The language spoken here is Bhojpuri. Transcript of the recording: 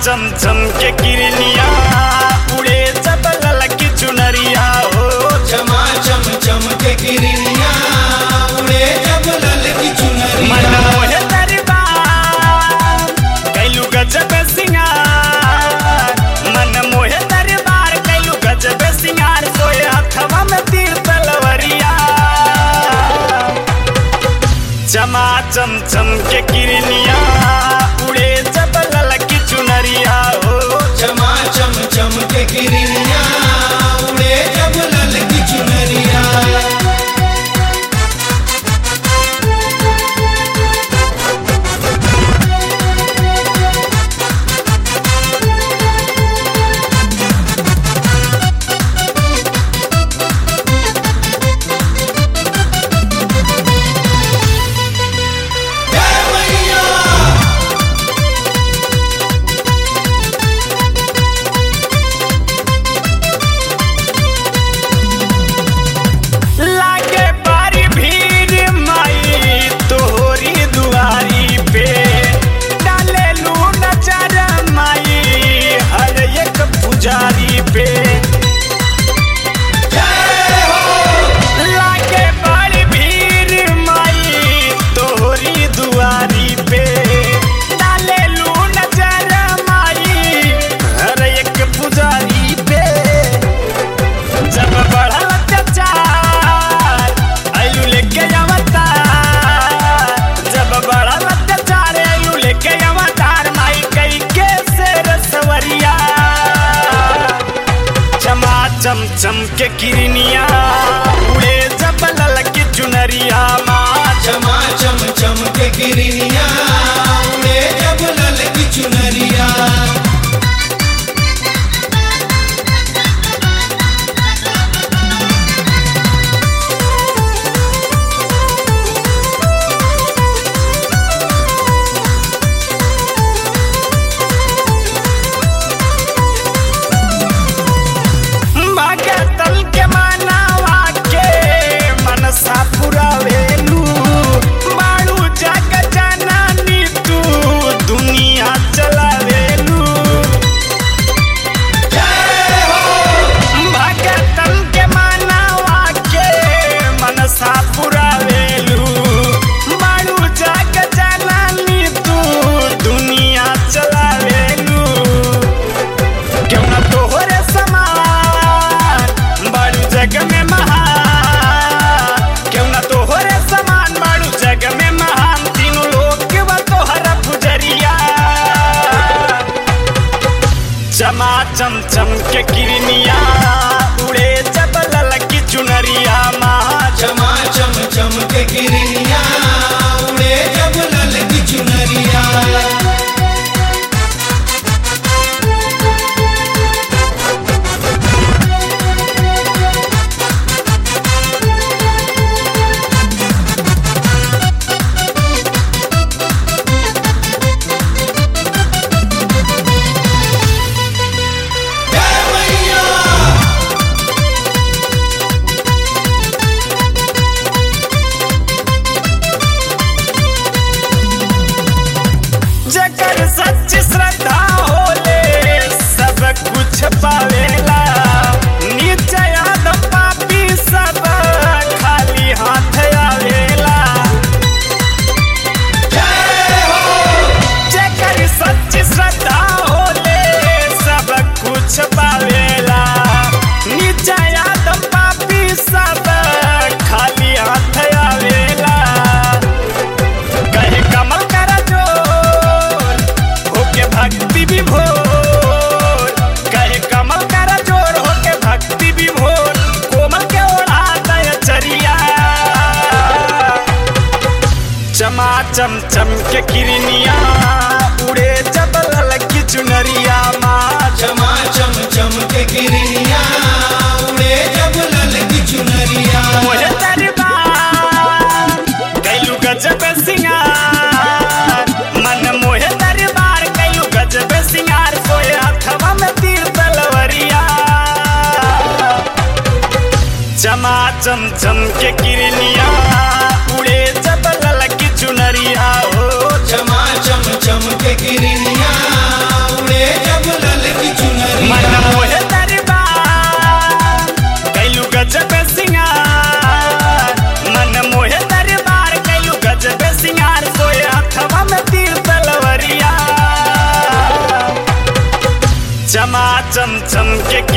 चम चम के किरनिया उड़े जब ललकी चुनरिया हो चमा चम चम के किरनिया उड़े जब लल की मन चुनरिया मोहे दरबार कैलू गजब सिंगार मन मोहे दरबार कैलू गजब सिंगार सोए हथवा में तीर तलवरिया चमा चम चम के किरनिया उड़े जब ललकी चुनरिया हो चमा चम चम के किरनिया उड़े जब लल की चुनरिया जय मैया लागे बारी भीड़ माई तोहरी दुआरी पे डाले लू नजर माई हर एक पुजारी पे लागे बारी भीड़ माई तोहरी दुआरी पे डाले लू नजर माई हर एक पुजारी पे जब बढ़ल अत्याचार आयु लेके अवतार जब बढ़ल अत्याचार आयु लेके अवतार माई कई के शेर सवरिया चमा चम चम के किरनिया उड़े जब ललकी चुनरिया माँ चमा चम चम के किरनिया उड़े जब लल की चुनरिया भगतल के मनावा के मनसा पुरावेलू बाड़ू जग जननी तू दुनिया चलावेलू भगतल के मनावा के मनसा पुरावेलू बाड़ू जग जननी तू दुनिया चलावेलू क्यों ना तोहरे समान बाड़ू जग में महान क्यों ना तोहरे समान बाड़ू जग में महान तीनों लोग के बा तोहरा पुजरिया चमा चम चम के किरनिया उड़े जब ललकी चुनरिया महा चमा चम चम के किरनिया उड़े जब लल की चुनरिया जय मैया जकर सच श्रद्धा होले सब कुछ पावेला नीचे आदम पापी सब खाली हाथ आवेला जकर सच श्रद्धा होले सब कुछ पावेला नीचे आदम पापी सब खाली हाथ आवेला कहे कमल कर जोर होके भक्ति विभोर कहे कमल कर जोर होके भक्ति विभोर कोमल के ओढ़ा दय चरिया चमा चम चम के किरनिया उड़े जब ललकी चुनरिया माँ चमा चम चम के किरनिया उड़े जब लल की चुनरिया मोहे दरबार कैलू गजब सिंगार मन मोहे दरबार कैलू गजब सिंगार सोए हथवा में तीर तलवरिया चमा चम चम के किरनिया उड़े जब ललकी चुनरिया हो चमा चम चम के किरनिया उड़े चम के